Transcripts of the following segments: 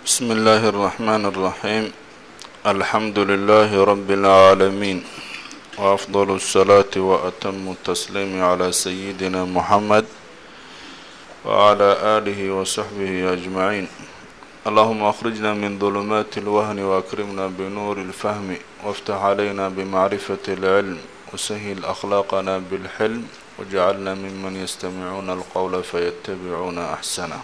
بسم الله الرحمن الرحيم الحمد لله رب العالمين وأفضل الصلاة وأتم التسليم على سيدنا محمد وعلى آله وصحبه أجمعين اللهم أخرجنا من ظلمات الوهن وأكرمنا بنور الفهم وافتح علينا بمعرفة العلم وسهل أخلاقنا بالحلم واجعلنا ممن يستمعون القول فيتبعون أحسنه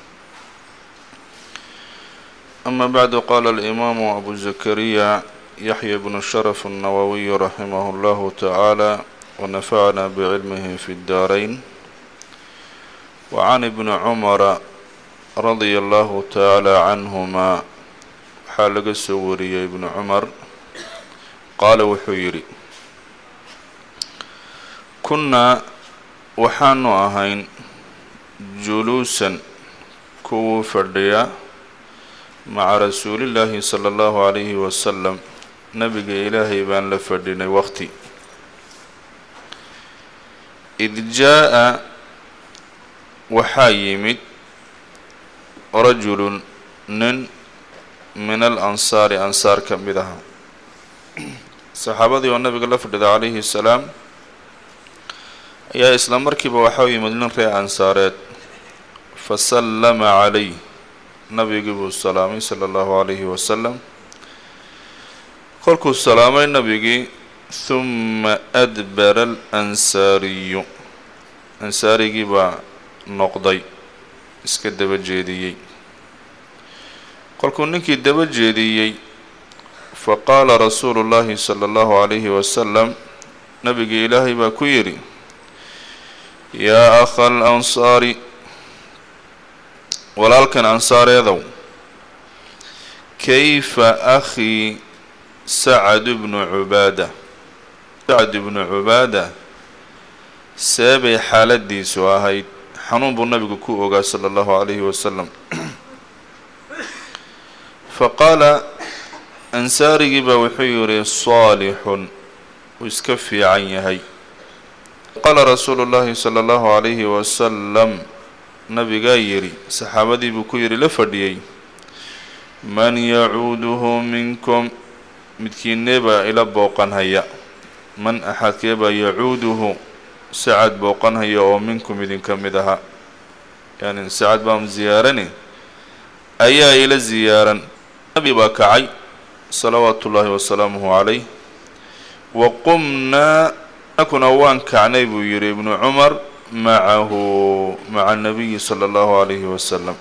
أما بعد قال الإمام أبو زكريا يحيى بن شرف النووي رحمه الله تعالى ونفعنا بعلمه في الدارين وعن ابن عمر رضي الله تعالى عنهما xaa laga soo wariyey ibnu cumar qaala wuxuu yidhi kunnaa waxaanu ahayn juluusan kuwuu fadhiya maca rasuulillaahi sala allahu calayhi wasalam nabiga ilaahay baan la fadhinay waqti id jaa-a waxaa yimid rajulun nin min al ansaari ansaar ka mid aha saxaabadii oo nabiga la fadhida calayhi salaam ayaa isla markiiba waxaa u yimid nin reer ansaareed fa sallama calayh nabigii buu salaamay sala allahu calayhi wasalam kolkuu salaamay nabigii huma adbara alansaariyu ansaarigii baa noqday iska daba jeediyey kolkuu ninkii daba jeediyey fa qaala rasuulu llaahi sala allahu calayhi wasalam nabigii ilaahay baa ku yidhi yaa akha al ansaari walaalkan ansaareedow kayfa akhii sacad bnu cubaada sacad ibnu cubaada seebay xaaladiisu ahayd xanuun buu nabigu ku ogaa sala allahu calayhi wasalam fa qaala ansaarigii baa wuxuu yidhi saalixun uu iska fiican yahay qaala rasuulu llaahi sala allahu calayhi wasalam nabigaa yidhi saxaabadii buu ku yidhi la fadhiyey man yacuuduhu minkum midkiinee baa ila booqan haya man axadkee baa yacuuduhu sacad booqan haya oo minkum idinka mid aha yani sacad baan ziyaarani ayaa ila ziyaaran nabi baa kacay salawaatu ullaahi wasalaamuhu calayh wa qumnaa nakuna waan kacnay buu yidhi ibnu cumar macahu maca nabiyi sala allahu calayhi wasalam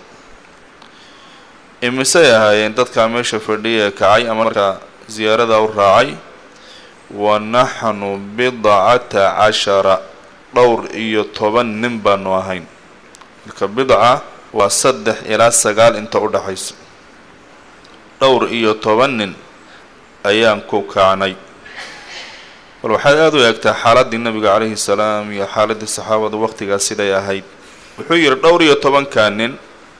imisay ahaayeen dadkaa meesha fadhiya ee kacay ama markaa ziyaaradaa u raacay wa naxnu bidcata cashara dhowr iyo toban nin baanu ahayn marka bidca waa saddex ilaa sagaal inta u dhaxayso dhowr iyo toban nin ayaan ku kacnay bal waxaad aada u eegtaa xaaladdii nabiga calayhi salaam iyo xaaladdii saxaabada waqtigaas siday ahayd wuxuu yidhi dhowr iyo tobankaa nin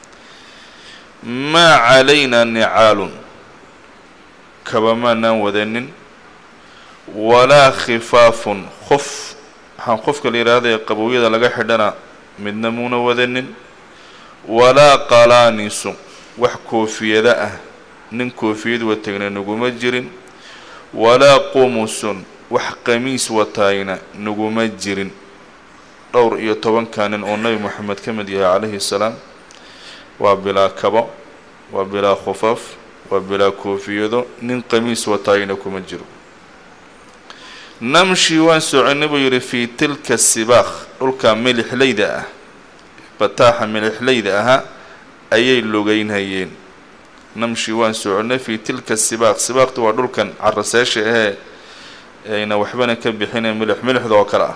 maa calaynaa nicaalun kaba maanaan wadanin walaa khifaafun qof waxaan qofka la yidhaahda ee qabowyada laga xidhana midna muuna wadanin walaa qalaanisu wax koofiyada ah nin koofiyad watagna naguma jirin walaa qumusun wax qamiis wataayna naguma jirin dhowr iyo tobankaa nin oo nebi moxamed ka mid yahay calayhi salaam waa bilaa kabo waa bilaa khufaaf waa bilaa koofiyado nin qamiis wataayna kuma jiro namshi waan soconay buu yidhi fii tilka sibaakh dhulka milixlayda ah bataaxa milixlayda ahaa ayay logeynhayeen namshi waan soconay fii tilka sibaaq sibaaqtu waa dhulkan caraseesha ahee ayna waxbana ka bixineen milix milixda oo kale ah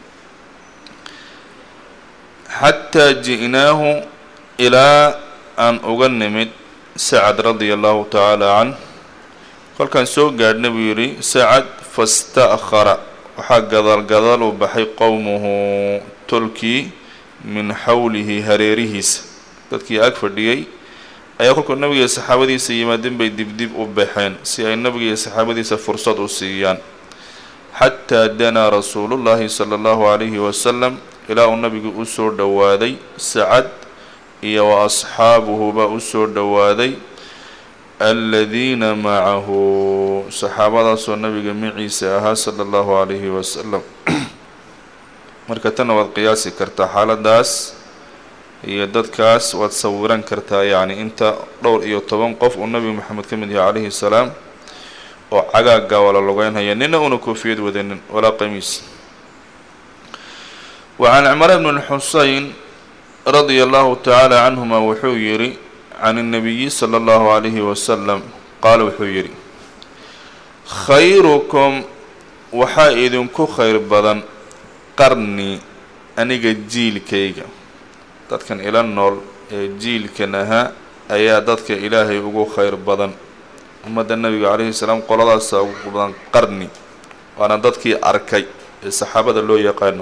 xataa ji'naahu ilaa aan uga nimid sacad radia allahu tacaala canh kolkaan soo gaadhna buu yidhi sacad fasta'khara waxaa gadaal gadaal u baxay qowmuhu tolkii min xawlihi hareerihiisa dadkii ag fadhiyey ayaa kolkuu nabiga iyo saxaabadiisa yimaadeen bay dibdib u baxeen si ay nabiga iyo saxaabadiisa fursad u siiyaan xataa danaa rasuulullaahi sala allahu calayhi wasalam ilaa uu nabigu u soo dhowaaday sacad iyo wa asxaabuhuba u soo dhowaaday aladiina macahu saxaabadaasoo nabiga maciisa ahaa sala allahu calayhi wasalam marka tanna waad qiyaasi kartaa xaaladaas iyo dadkaas waad sawiran kartaa yacni inta dhowr iyo toban qof uu nabiga maxamed ka mid yahay calayhi salaam oo cagaagga wala lugeynhaya nina una koofiyad wadanin walaa qamiis wa can cimraan bn xuseyn radia allahu tacaala canhuma wuxuu yidhi can الnabiyi slى اllahu عalayhi wasalam qaala wuxuu yidhi khayrukum waxaa idinku khayr badan qarni aniga jiilkayga dadkan ila nool ee jiilkan ahaa ayaa dadka ilaahay ugu khayr badan ummadda nabiga calayhi salaam qoladaasaa ugu badan qarni waana dadkii arkay ee saxaabada loo yaqaano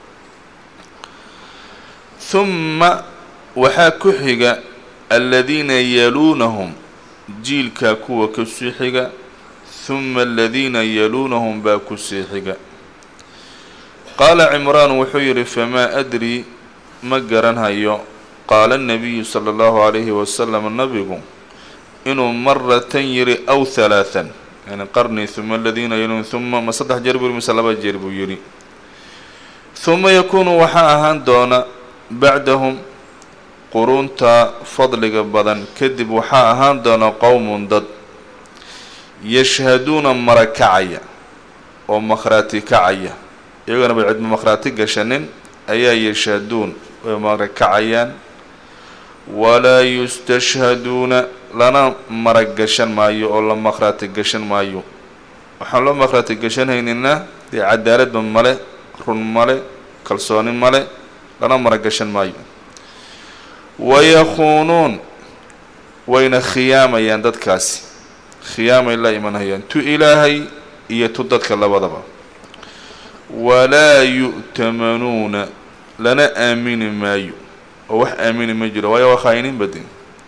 humma waxaa ku xiga aladiina yaluunahum jiilkaa kuwa kusii xiga huma aladiina yaluunahum baa kusii xiga qaala cimraan wuxuu yidhi famaa adri ma garanhayo qaala nabiyu sala allahu calayhi wasalam nabigu inuu maratan yidhi aw halaathan yani qarni huma aladiina yaluun huma ma saddex jeer buu yidhi mise laba jeer buu yidhi huma yakuunu waxaa ahaan doona bacdahum quruunta fadliga badan kadib waxaa ahaan doona qowmun dad yashhaduuna mara kacaya oo makhraati kacaya iyagana bay cidma makhraati gashanin ayaa yashhaduun way mara kacayaan walaa yustashhaduuna lana mara gashan maayo oo la makhraati gashan maayo waxaan loo makhraati gashanhaynina dee cadaaladba male run male kalsooni male lana mara gashan maayo wayakuunuun wayna khiyaamayaan dadkaasi khiyaamay la imanhayaan tu ilaahay iyo tu dadka labadaba walaa yu'tamanuuna lana aamini maayo oo wax aamini ma jiro waayo waa khaa'iniin badin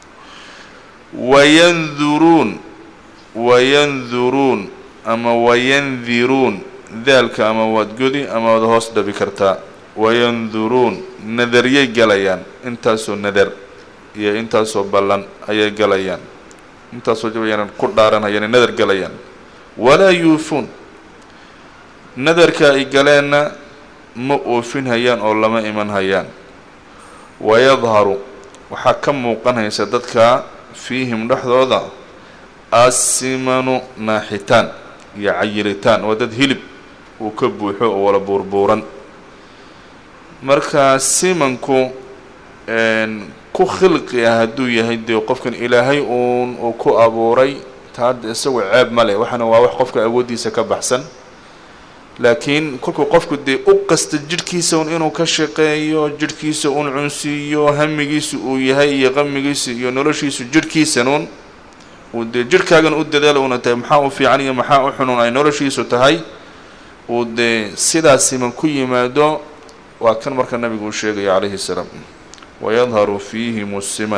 wayanduruun wayanduruun ama wayandiruun daalka ama waad godi ama waad hoos dhabi kartaa wayanduruun nadariyay galayaan intaasoo nadar iyo intaasoo ballan ayay galayaan intaasoo jabayaan ku dhaaranhayaan nadar galayaan walaa yuufuun nadarka ay galeenna ma oofin hayaan oo lama iman hayaan wayadharu waxaa ka muuqan haysa dadka fiihim dhexdooda asimanu naaxitaan iyo cayilitaan waa dad hilib uu ka buuxo oo wala buurbuuran marka simanku ku khilqi ah hadduu yahay dee qofkan ilaahay uun uu ku abuuray taada isagu ceeb ma leh waxaana waa wax qofka awooddiisa ka baxsan laakiin kolkuu qofku dee u qasta jidhkiisa un inuu ka shaqeeyo jidhkiisa un cunsiiyo hamigiisu uu yahay iyo qamigiisu iyo noloshiisu jidhkiisanuun uu dee jidhkaagan u dadaala una tahay maxaa u fiican iyo maxaa u xunun ay noloshiisu tahay uu dee sidaas siman ku yimaado waa kan marka nabigu uu sheegaya calayhi salaam wayadharu fiihim siman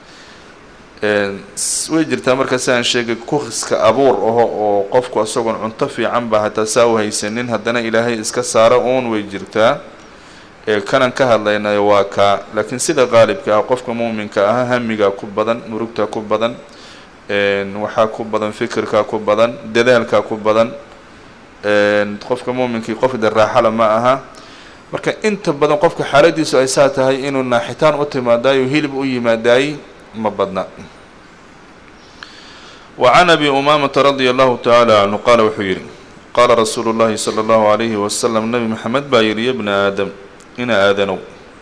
way jirtaa marka si aan sheegay kukiska abuur aho oo qofku isagoon cunto fiican ba hataa saa u haysanin haddana ilaahay iska saaro uun way jirtaa ee kanan ka hadlaynayo waa kaa laakiin sida qaalibka ah qofka muuminka ah hamigaa ku badan murugtaa ku badan waxaa ku badan fikirkaa ku badan dadaalkaa ku badan qofka muuminkii qof de raaxala ma aha marka inta badan qofka xaaladiisu ay saa tahay inuu naaxitaan u timaadaayo hilib u yimaadaay ma badna wa can abi umaamata radia allahu tacaala canhu qaala wuxuu yidhi qaala rasuulu llahi sala allahu calayhi wasalam nebi maxamed baa yidhi ya bna aadam ina aadanow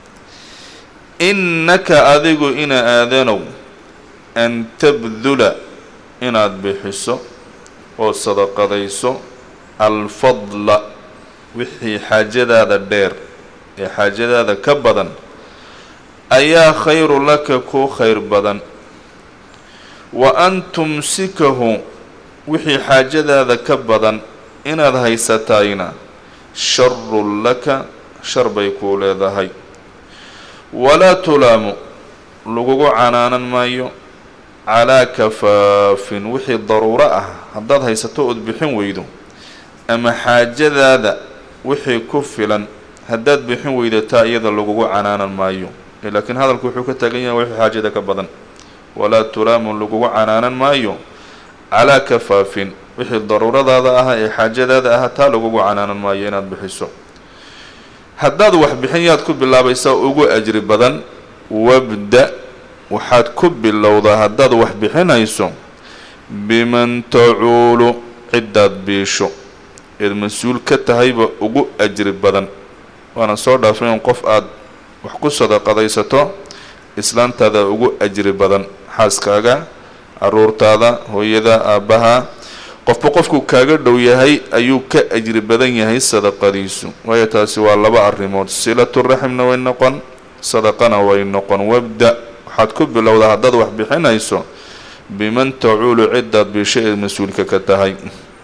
innaka adigu ina aadanow an tabdula inaad bixiso oo sadaqadayso alfadla wixii xaajadaada dheer ee xaajadaada ka badan ayaa khayru laka kuu khayr badan wa an tumsikahu wixii xaajadaada ka badan inaad haysatayna sharun laka shar bay kuu leedahay walaa tulaamu lagugu canaanan maayo calaa kafaafin wixii daruuro ah haddaad haysato ood bixin weydo ama xaajadaada wixii ku filan haddaad bixin weydataa iyada lagugu canaanan maayo laakiin hadalku wuxuu ka taagan yahay wixii xaajada ka badan walaa tulaamun lagugu canaanan maayo calaa kafaafin wixii daruuradaada aha ee xaajadaada aha taa lagugu canaanan maayo inaad bixiso haddaad wax bixin yaad ku bilaabaysaa ugu ajri badan wabda waxaad ku bilowdaa haddaad wax bixinayso biman tacuulu ciddaad biisho eed mas-uul ka tahayba ugu ajri badan waana soo dhaafay in qof aada wax ku sadaqadaysato islaantaada ugu ajri badan xaaskaaga caruurtaada hooyada aabbaha qofba qofku kaaga dhow yahay ayuu ka ajri badan yahay sadaqadiisu waayo taasi waa laba arrimood silatu raximna way noqon sadaqana way noqon wabda waxaad ku bilowdaa haddaad wax bixinayso biman tacuulu ciddaad biisho eed mas-uulka ka tahay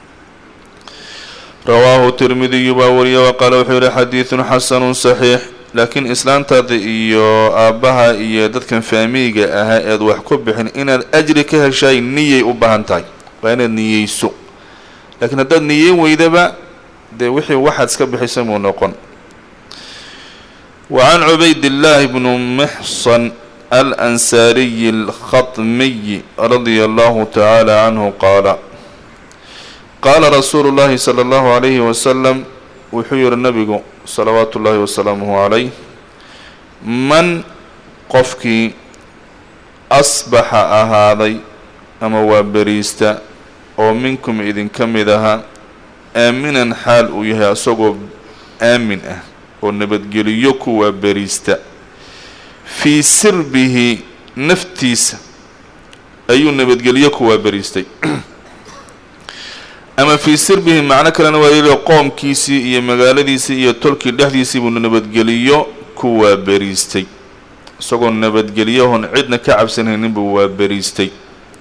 rawaahu tirmidiyu baa wariya wa qaala wuxuu yihi xadiidun xasanun saxiix laakiin islaantaada iyo aabbaha iyo dadkan faamiiga ahaa eed wax ku bixin inaad ajri ka heshaay niyay u baahan tahay waa inaad niyeyso laakiin haddaad niyeyn weydaba dee wixii waxaad iska bixisa muu noqon wa can cubaydillaahi bnu mixsan alansaariyi alkhatmiyi radia allahu tacaala canhu qaala qaala rasuulu llaahi sala allahu calayhi wasalam wuxuu yihi nabigu salawaatu ullaahi wasalaamuhu calayh man qofkii asbaxa ahaaday ama waa beriista oo minkum idinka mid ahaa aaminan xaal uu yahay asagoo aamin ah oo nabadgeliyo kuwaa beriista fii sirbihi naftiisa ayuu nabadgelyo kuwaa beriistay ama fii sirbihi macno kalena waa yidhi qoomkiisii iyo magaaladiisii iyo tolkii dhexdiisii buu nabadgeliyo ku waaberiistay isagoo nabadgelyahoon cidna ka cabsanaynin buu waaberiistay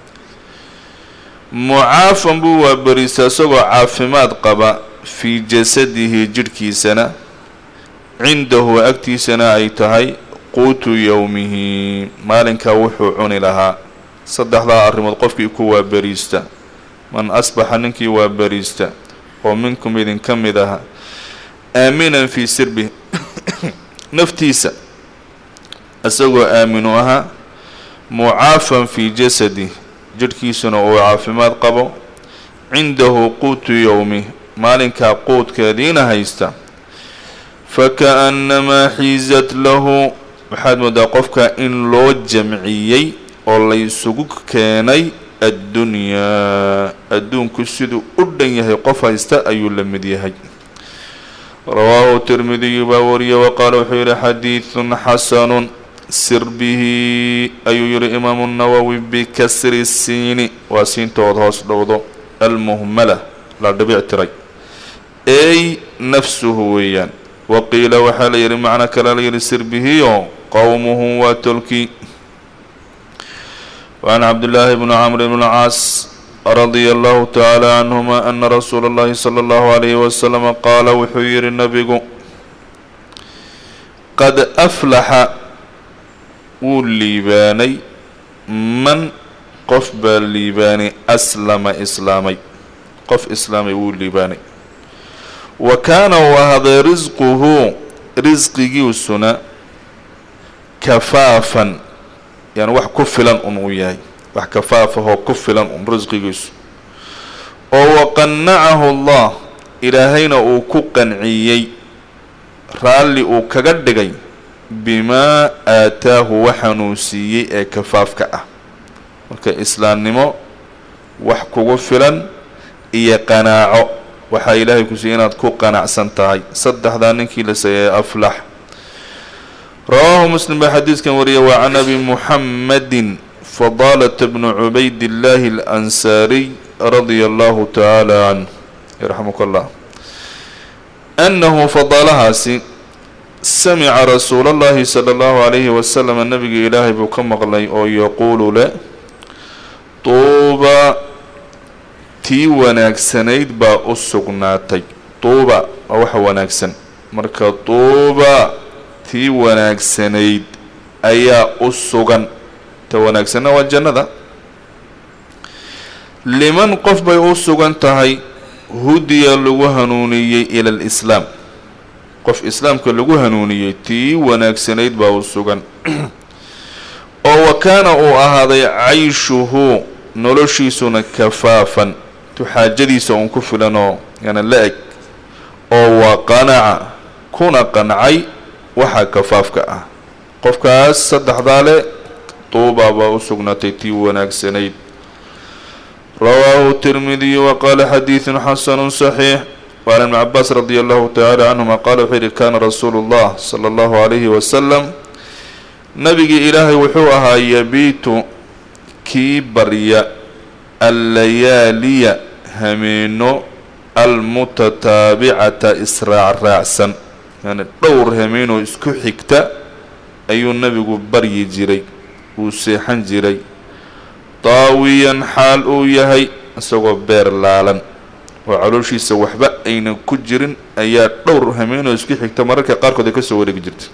mucaafan buu waaberiistay isagoo caafimaad qaba fii jasadihi jidhkiisana cindahu agtiisana ay tahay quutu yowmihi maalinkaa wuxuu cuni lahaa saddexdaa arrimood qofkii ku waaberiista man asbaxa ninkii waa beriista oo minkum idinka mid aha aaminan fii sirbi naftiisa isagoo aaminu ahaa mucaafan fii jasadi jidhkiisuna uu caafimaad qabo cindahu quutu yowmi maalinkaa quudkeediina haysta faka-annamaa xiizat lahu waxaad moodaa qofka in loo jamciyey oo laysugu keenay addunyaa adduunku siduu u dhan yahay qof haysta ayuu la mid yahay rawaahu tirmidiyu baa wariya wa qaala wuxuu yihi xadiidun xasanun sir bihi ayuu yihi imaamu nawowi bikasri siini waa siintood hoos dhowdo almuhmala la dhibic tiray ey nafsuhu weeyaan wa qiila waxaa la yihi macno kale la yihi sir bihiyo qowmuhu waa tolkii وعن عبد الله بن عمرو بن العاص رضي الله تعالى عنهما أن رسول الله صلى الله عليه وسلم قال wuxuu yihi نبgu qad أflaxa wuu liibaanay man qof baa liibaanay aslama islaamay qof islaamay wuu liibaanay wa kaana u ahaaday risquhu risqigiisuna kafaafan yani wax ku filan un uu yahay wax kafaafahoo ku filan un risqigiisu oo waqannacahu allah ilaahayna uu ku qanciyey raalli uu kaga dhigay bimaa aataahu waxaanuu siiyey ee kafaafka ah marka islaamnimo wax kugu filan iyo qanaaco waxaa ilaahay ku siiyey inaad ku qanacsan tahay saddexdaa ninkii la seeyay aflax rawaahu muslim baa xadiidkan wariya waa can abi muxammadin fadaalata bnu cubaydillaahi alansaariy radia allahu tacaala canh yarxamuka allah annahu fadaalahaasi samica rasuula allahi sala allahu calayhi wasalam nabiga ilaahay buu ka maqlay oo yaquulu le tuuba tii wanaagsanayd baa u sugnaatay tuuba waa waxa wanaagsan marka tuuba tii wanaagsanayd ayaa u sugan ta wanaagsanna waa jannada liman qof bay u sugan tahay hudiya lagu hanuuniyey ila alislaam qof islaamka lagu hanuuniyey tii wanaagsanayd baa u sugan oo wa kaana uu ahaaday cayshuhu noloshiisuna kafaafan tuxaajadiisa uun ku filan oo yani la eg oo waa qanaca kuna qancay waxaa kafaafka ah qofkaas saddexdaa le tuubaa baa u sugnaatay tii wanaagsanayd rawaahu tirmidiyu wa qaala xadiidun xasanu saxiix وعن ابن عباس رضي الله تعالى عنهما قال وxuu yihi kana rasuulu الlah slى الlahu عalayhi wasalam nabigii ilaahay wuxuu ahaa yabiitu kii barya allayaaliya hameeno almutataabicata israac raacsan yani dhowr hameenoo isku xigta ayuu nabigu baryi jiray uu seexan jiray daawiyan xaal uu yahay isagoo beer laalan oo calooshiisa waxba aynan ku jirin ayaa dhowr hameenoo isku xigta mararka qaarkood ay ka soo wareegi jirtay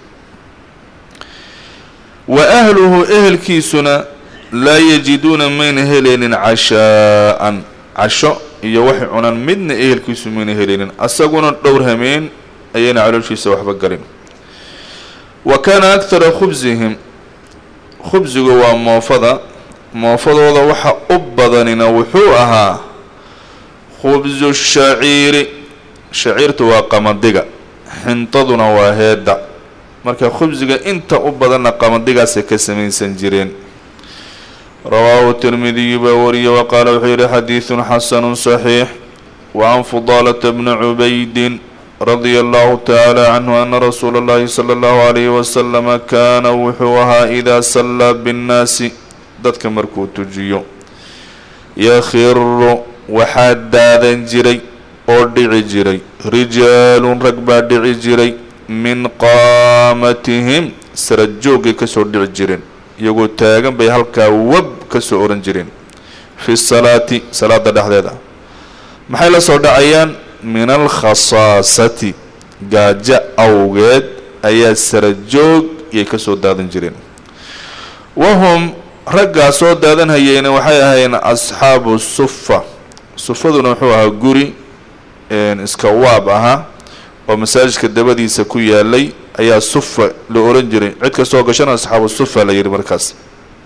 wa ahluhu ehelkiisuna laa yajiduuna mayna helaynin cashaa'an casho iyo waxay cunaan midna ehelkiisu mayna helaynin asaguna dhowr hameen ayayna calooshiisa waxba galin wa kaana aktara khubsihim khubsigu waa moofada moofadooda waxa u badanina wuxuu ahaa khubsu shaciiri shaciirtu waa qamadiga xintaduna waa heedda marka khubsiga inta u badanna qamadigaasay ka samaysan jireen rawaahu tirmidiyu baa wariye wa qaala wuxuu yihi xadiidun xasanu saxiix wa can fudaalata bni cubaydin radia allahu tacaala canhu ana rasuula اllahi salى اllahu alayhi wasalama kaana wuxuu ahaa idaa sallaa binnaasi dadka markuu tujiyo yakhiru waxaa daadan jiray oo dhici jiray rijaalun rag baa dhici jiray min qaamatihim sara joogay kasoo dhici jireen iyagoo taagan bay halkaa wab kasoo oran jireen fi salaati salaada dhexdeeda maxay la soo dhacayaan min alkhasaasati gaajo awgeed ayaa sara joog iyay kasoo daadan jireen wahum raggaa soo daadanhayeyna waxay ahaayeen asxaabu sufa sufaduna wuxuu ahaa guri iska waab ahaa oo masaajidka dabadiisa ku yaalay ayaa sufa la oran jiray cid kastoo gashana asxaabu sufa la yihi markaas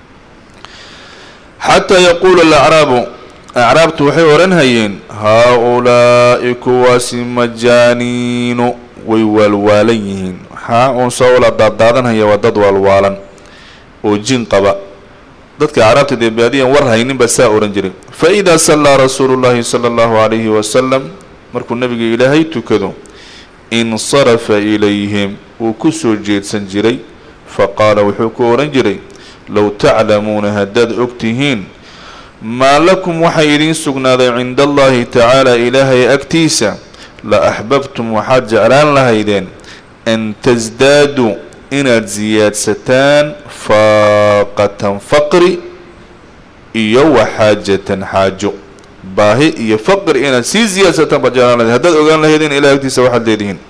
xataa yaquulu alacraabu acraabtu waxay odhanhayeen haa-ulaa'i kuwaasi majaaniinu way waalwaalan yihiin waxaa uun soo wala daadaadanhaya waa dad waalwaalan oo jin qaba dadka acraabta dee baadiyan war haynin baa saa ohan jiray fa idaa sallaa rasuulu llahi sala allahu calayhi wasalam markuu nabiga ilaahay tukado insarafa ilayhim wuu ku soo jeedsan jiray faqaala wuxuu ku odhan jiray low taclamuuna haddaad og tihiin maa lakum waxay idiin sugnaaday cinda allahi tacaala ilaahay agtiisa la axbabtum waxaad jeclaan lahaydeen an tasdaaduu inaad siyaadsataan faaqatan faqri iyo waxaajatan xaajo baahi iyo faqri inaad sii siyaadsataan baad jeclaan lahayd haddaad ogaan lahaydeen ilahay agtiisa waxaad leedihiin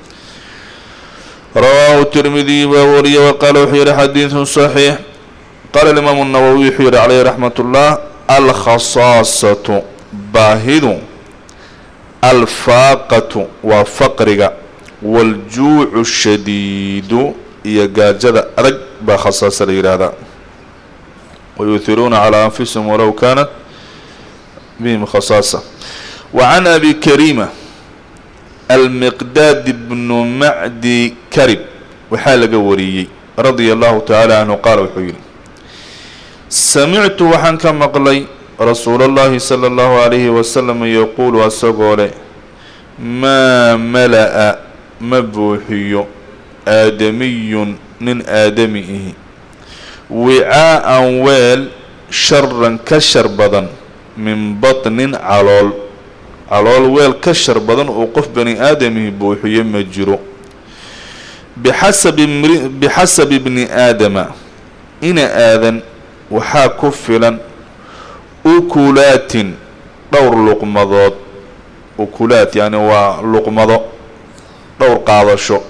rawaahu tirmidiy baa wariye wa qaala wuxuu yihi xadiidun saxiix qaala alimaamu nawowi wuxuu yihi caleyhi raxmat ullah alkhasaasatu baahidu alfaaqatu waa faqriga waaljuucu shadiidu iyo gaajada adag baa khasaasa la yidhaahdaa wayuhiruuna calaa anfusihim walow kaanat bihim khasaasa wa can abi karima almiqdaad bnu macdi karib waxaa laga wariyey radia allahu tacaala canhu qaala wuxuu yihi samictu waxaan ka maqlay rasuula اllahi salى اllahu alayhi wasalam yaquulu asagoo leh maa mala-a ma buuxiyo aadamiyun nin aadami ihi wicaa-an weel sharan ka shar badan min batnin calool calool weel ka shar badan uu qof bani aadamihi buuxiyo ma jiro bixasabi mri bixasabi bni aadama ina aadan waxaa ku filan ukulaatin dhowr luqmadood ukulaat yacni waa luqmado dhowr qaadasho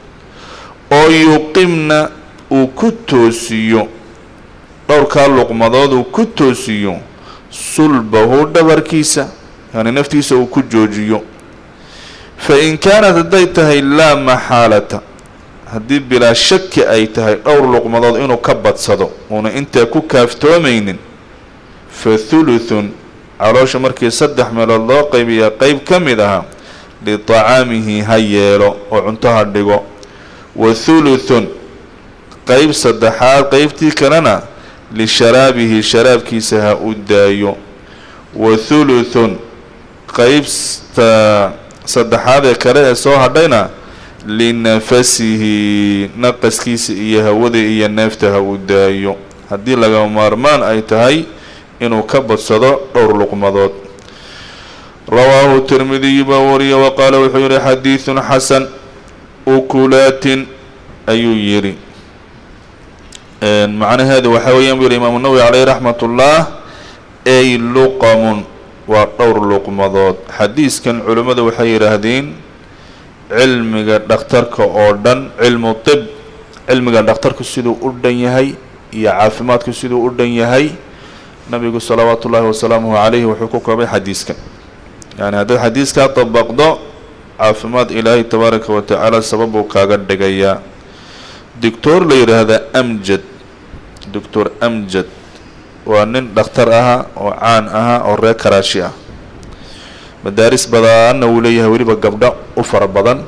oo yuqimna uu ku toosiyo dhowrkaa luqmadood uu ku toosiyo sulbahu dhabarkiisa yani naftiisa uu ku joojiyo fa in kaanat hadday tahay laa maxaalata haddii bilaa shaki ay tahay dhowr luqmadood inuu ka badsado uuna intaa ku kaaftoomaynin fa thuluthun caloosha markii saddex meelood loo qaybiyaa qeyb ka mid aha liطacaamihi ha yeelo oo cunto ha dhigo wa thuluthun qeyb saddexaad qeybtii kalena lisharaabihi sharaabkiisa ha u daayo wa thuluthun qeybta saddexaad ee kale ee soo hadhayna linafasihi naqaskiisa iyo hawada iyo neefta ha u daayo haddii laga maarmaan ay tahay inuu ka badsado dhowr luqmadood rawaahu tirmidiyu baa wariya wa qaala wuxuu yihi xadiidun xasan ukulaatin ayuu yidhi macnaheedu waxaa weeyaan buu yihi imaamu nawowi caleyh raxmat ullah ay luqamun waa dhowr luqmadood xadiiskan culimmadu waxay yidhaahdeen cilmiga dhakhtarka oo dhan cilmu tib cilmiga dhakhtarku siduu u dhan yahay iyo caafimaadku siduu u dhan yahay nabigu salawaatu ullaahi wasalaamuhu calayhi wuxuu ku koobay xadiiskan yani haddaad xadiiskaa dabaqdo caafimaad ilaahay tabaaraka wa tacaala sababuu kaaga dhigayaa doctor la yidhaahda amjad doctor amjad waa nin dhakhtar aha oo caan aha oo reer karaashi ah madaaris badanna wuu leeyahay weliba gabdho u fara badan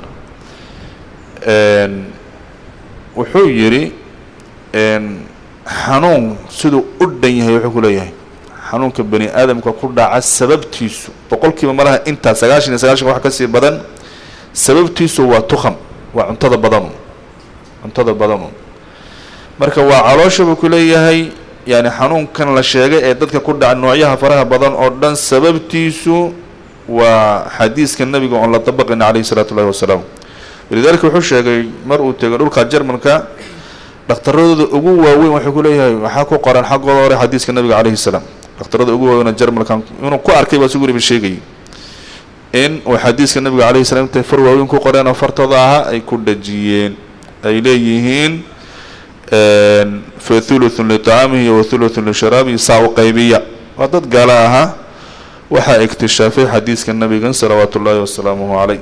wuxuu yidhi xanuun siduu u dhan yahay wuxuu ku leeyahay xanuunka bani aadamka ku dhaca sababtiisu boqolkiiba malaha intaa sagaashan iyo sagaashan wax kasii badan sababtiisu waa tukham waa cuntada badanu cuntada badanu marka waa caloosha buu ku leeyahay yani xanuunkan la sheegay ee dadka ku dhaca noocyaha faraha badan oo dhan sababtiisu waa xadiiska nabiga oon la dabaqayna calayhi salaatu ullahi wasalaam walidaalika wuxuu sheegay mar uu tegay dhulka jermanka dhakhtaradooda ugu waaweyn waxuu ku leeyahay waxaa ku qoran xaggooda hore xadiiska nabiga calayhi salaam dhakhtarada ugu waaweyn jermalka inuu ku arkay baa sugu riba sheegayay in uu xadiiska nabiga calayhi salam intay far waaweyn ku qoreen oo fartooda ahaa ay ku dhajiyeen ay leeyihiin fa thuluthun liطacaamihi wa thuluthun lisharaabihi saa u qaybiya waa dad gaala ahaa waxaa iktishaafay xadiiska nabigan salawaatu ullaahi wasalaamuhu calayh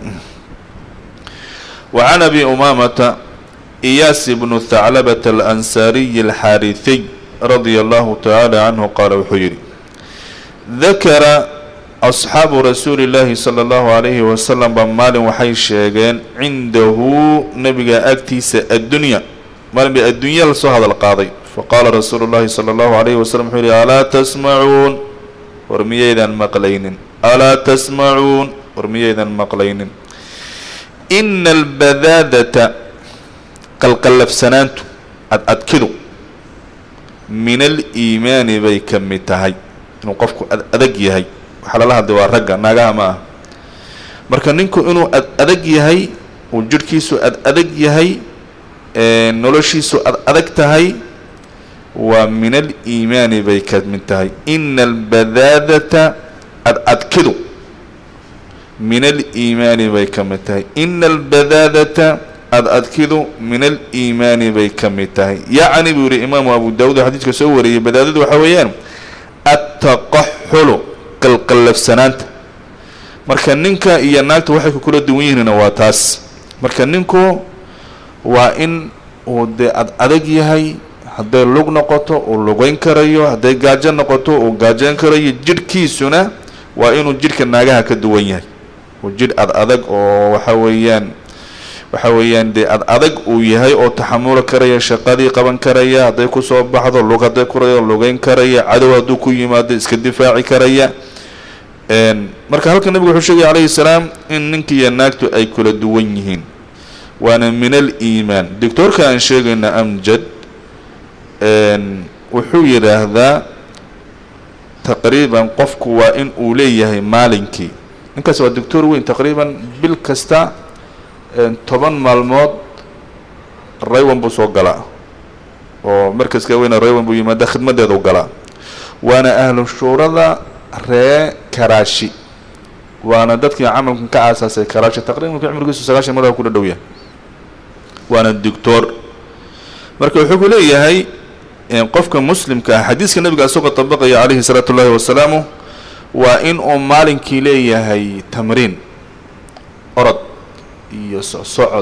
wa can abi umaamata iyaas bnu thaclabata alansaariyi alxaarihiy radia allahu tacaala canhu qaala wuxuu yidhi dakara asxaabu rasuuli llaahi sala allahu calayhi wasalam ba maalin waxay sheegeen cindahu nabiga agtiisa addunya maalin bay addunya lasoo hadal qaaday faqaala rasuulu llahi sala allahu calayhi wasalam wuxuu yihi alaa tasmacuun war miyaydan maqlaynin alaa tasmacuun war miyaydan maqlaynin ina albadaadata qalqallafsanaantu ad-adkidu min aliimaani bay ka mid tahay inuu qofku ad adag yahay waxaa lala hadlay waa ragga naagaha ma ah marka ninku inuu ad adag yahay uu jidhkiisu ad adag yahay noloshiisu ad adag tahay waa min aliimaani bay ka mid tahay ina albadaadata ad-adkidu min aliimaani bay ka mid tahay ina albadaadata ad-adkidu min aliimaani bay ka mid tahay yacni buu yihi imaamu abu daawud oo xadiiska soo wariyey badaadadu waxaa weeyaan attaqaxulu qalqallafsanaanta marka ninka iyo naagta waxay ku kula duwan yihiinna waa taas marka ninku waa in uu dee ad adag yahay hadday lug noqoto uu lugeyn karayo hadday gaajo noqoto uu gaajoyn karayo jidhkiisuna waa inuu jidhka naagaha ka duwan yahay uu jidh ad adag oo waxa weeyaan waxa weeyaan dee ad adag uu yahay oo taxamuli karaya shaqadii qaban karaya hadday kusoo baxdo lug hadday kurayo lugeyn karaya cadow hadduu ku yimaado iska difaaci karaya marka halka nabigu wuxuu sheegaya calayhi salaam in ninkiiyo naagtu ay kula duwan yihiin waana min aliimaan doctoorka aan sheegayna amjad wuxuu yidhaahdaa taqriiban qofku waa in uu leeyahay maalinkii ninkaas waa doctor weyn taqriiban bil kasta toban maalmood raywan buu soo galaa oo markaska weyne raywan buu yimaada khidmadeeda u galaa waana ahlu shuurada ree karaashi waana dadkii camalkan ka aasaasay karaashi taqriban cumrigiisu sagaashan mar ku dhadhow yahay waana doctor marka wuxuu ku leeyahay qofka muslimka ah xadiiska nabiga isagoo dabaqaya calayhi salaatu ullaahi wasalaamu waa in uu maalinkii leeyahay tamriin orod iyo socod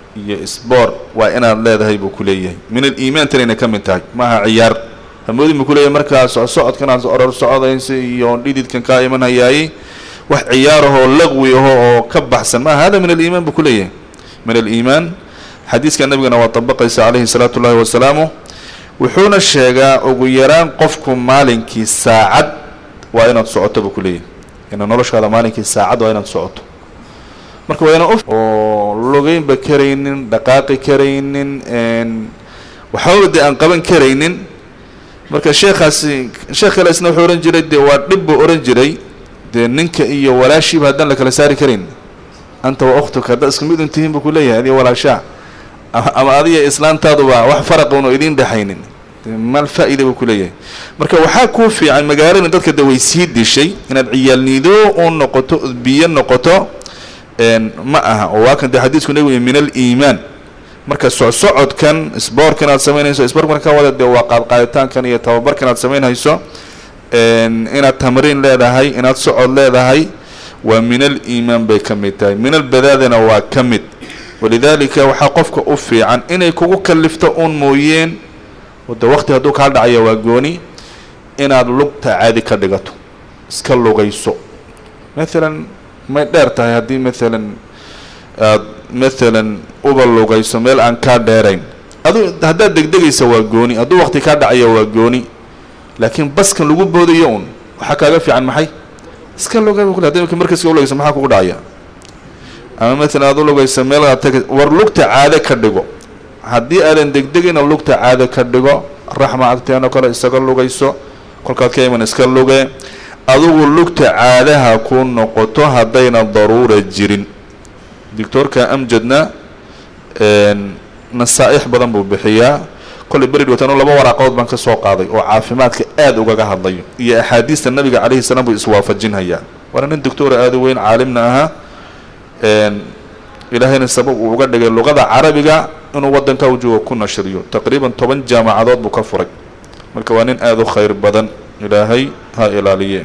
iyo sboor waa inaad leedahay buu ku leeyahay min aliimaan tanayna ka mid tahay maaha ciyaar hamoodin buu kuleeyahay markaa socodkan aad oror socodaysa iyo dhididkan kaa imanhayaayey wax ciyaarahoo laqwi aho oo ka baxsan maaha hada min aliimaan buu ku leeyahay min aliimaan xadiiska nabigana waa dabaqaysa calayhi salaatu ullahi wasalaamu wuxuuna sheegaa ugu yaraan qofku maalinkii saacad waa inaad socoto buu ku leeyahay ina noloshaada maalinkii saacad waa inaad socoto marka waa inaan oo logeynba karaynin dhaqaaqi karaynin waxbaba dee aan qaban karaynin marka sheekhaasi sheekh kale isna wuxuu ohan jiray dee waa dhib buu ohan jiray dee ninka iyo walaashiiba haddaan la kala saari karin anta wa ukhtuka haddaad isku mid un tihiin buu ku leeyahay adiga walaashaa ama adiga islaantaaduba wax faraqa una idiin dhexaynin mal faa-ida buu ku leeyahay marka waxaa kuu fiican magaalada dadka de way sii dishay inaad ciyaalniido u noqoto biyo noqoto ma aha oo waa kan dee xadiisku nabigu min aliimaan marka socsocodkan sboorkan aad samaynayso sboorkan ka wada dee waa qaadqaaditaankan iyo tababarkan aad samaynhayso inaad tamriin leedahay inaad socod leedahay waa min aliimaan bay ka mid tahay min albadaadana waa ka mid walidaalika waxaa qofka u fiican inay kugu kalifto uun mooyeen de waqti hadduu kaa dhacaya waa gooni inaad lugta caadi ka dhigato iska lugayso maalan may dheer tahay haddii maalan aad maalan uba lugayso meel aan kaa dheerayn adu haddaad degdegaysa waa gooni hadduu waqti kaa dhacaya waa gooni laakiin baskan lagu boodayo un waxaa kaaga fiican maxay iska lugay bu kule hadi markaska ulugaysa maxaa kugu dhacaya ama maalan aad u lugaysa meel aad tag war lugta caade ka dhigo haddii aadan degdegina lugta caade ka dhigo raxma agteenoo kale isaga lugayso kolkaad ka iman iska luge adugu lugta caadaha ku noqoto haddayna daruura jirin doctoorka amjadna nasaa-ix badan buu bixiyaa kollay beri dhawatano laba waraaqood baan ka soo qaaday oo caafimaadka aada ugaga hadlayo iyo axaadiista nabiga calayhi salaam buu iswaafajinhayaa waana nin doctoora aada u weyn caalimna ahaa ilaahayna sabab uu uga dhigay luqada carabiga inuu waddanka u joogo ku nashriyo taqriiban toban jaamacadood buu ka furay marka waa nin aada u khayr badan ilaahay ha ilaaliye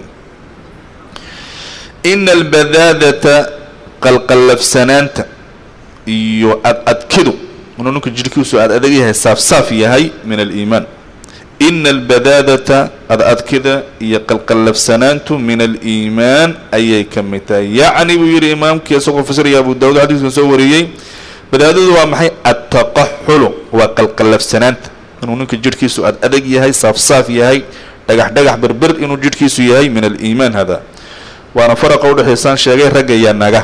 ina albadaadata qalqallafsanaanta iyo ad adkidu inuu ninka jidhkiisu aad adag yahay saaf-saaf yahay min aliimaan ina albadaadata ad adkida iyo qalqallafsanaantu min aliimaan ayay ka mid tahay yacni buu yidhi imaamkii isagoo fasiraya abu daawud xadiiskan soo wariyey badaadadu waa maxay attaqaxulu waa qalqallafsanaanta inuu ninka jidhkiisu aad adag yahay saaf-saaf yahay dhagax dhagax berber inuu jidhkiisu yahay min aliimaan hada waana faraqa udhexaysaan sheegay ragga iyo naga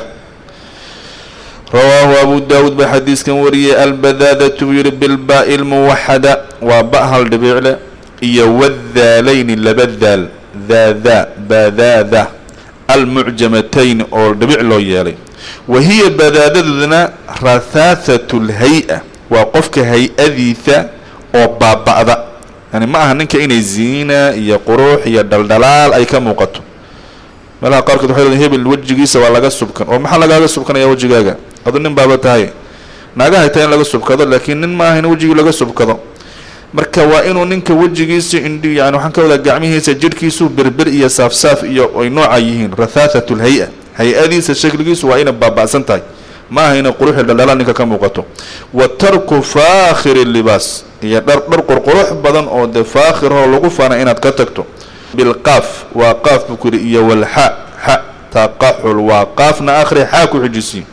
rawaahu abu daawuud baa xadiiskan wariyay albadaadatu buu yihi bilbaa'i lmuwaxada waa ba hal dhibicle iyo wadaalayni laba daal daadaa baadaada almucjamatayn oo dhibic loo yeelay wa hiya badaadaduna rathaathatu lhay-a waa qofka hay-adiisa oo baaba-da yani ma aha ninka inay ziina iyo qurux iyo dhaldhalaal ay ka muuqato meelaha qaarkood waxay leedahin hebel wejigiisa waa laga subkan oo maxaa lagaaga subkanaya wejigaaga adu nin baaba tahay naagahay tahay in laga subkado laakiin nin maaha in wejigii laga subkado marka waa inuu ninka wejigiisa indhi yani waxaan ka wadaa gacmihiisa jidhkiisu berber iyo saaf-saaf iyo ay nooca yihiin rathaathatu lhay-a hay-adiisa shakligiisu waa inay baaba-san tahay ma aha inay quruxi dhaldhalaan ninka ka muuqato wa tarku faakhiri libaas iyo dhar dhar qurqurux badan oo dee faakhiroo lagu faana inaad ka tagto bilqaaf waa qaaf buu ku yidhi iyo walxa xa taqaxul waa qaafna akhri xaa ku xijisiin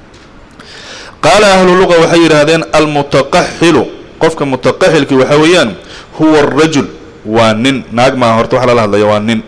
qaala ahlu luqa waxay yidhaahdeen almutaqaxilu qofka mutaqaxilkii waxaa weeyaan huwa arajul waa nin naag maa horta waxa lala hadlaya waa nin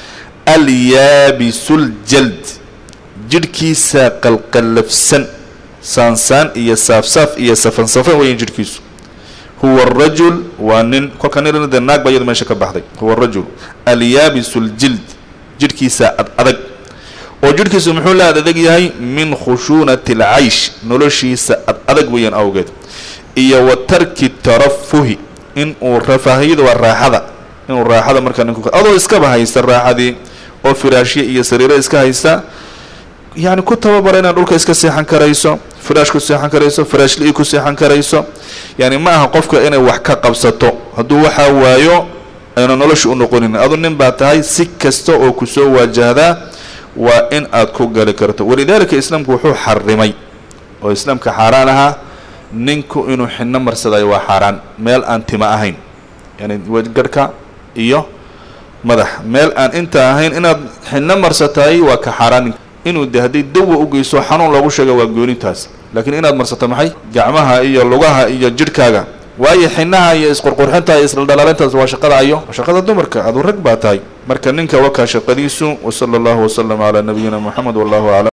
alyaabisul-jald jidhkiisa qalqallafsan saansaan iyo saaf-saaf iyo safan-safan weeyaan jidhkiisu huwa arajul waa nin kolka nin de naag ba iyada meesha ka baxday huwa arajul alyaabisul-jild jidhkiisa ad adag oo jidhkiisu muxuu la ad adag yahay min khushuunati alcaysh noloshiisa ad adag weeyaan awgeed iyo wa tarki tarafuhi in uu rafaahiyada waa raaxada inuu raaxada markaa ninku adoo iskaba haysta raaxadii oo firaashya iyo sariiro iska haysta yacni ku tababara inaad dhulka iska seexan karayso firaash ku seexan karayso firaashli-i ku seexan karayso yani ma aha qofka inay wax ka qabsato hadduu waxaa waayo ayna nolosha u noqonin adu nin baa tahay si kasta oo kusoo waajahdaa waa in aad ku gali karto walidaalika islaamku wuxuu xarimay oo islaamka xaaraan ahaa ninku inuu xinno marsadayo waa xaaraan meel aan tima ahayn yani garhka iyo madax meel aan inta ahayn inaad xinno marsataay waa ka xaaraan inuu de hadday dawa u geyso xanuun loogu sheega waa goonitaas laakiin inaad marsato maxay gacmaha iyo lugaha iyo jidhkaaga waayo xinaha iyo isqurqurxinta iyo isdhaldhalaalintaas waa shaqada ayo waa shaqada dumarka aduu rag baa tahay marka ninka wakaa shaqadiisu wasala allahu wasalam calaa nabiyina moxamed wallahu aclam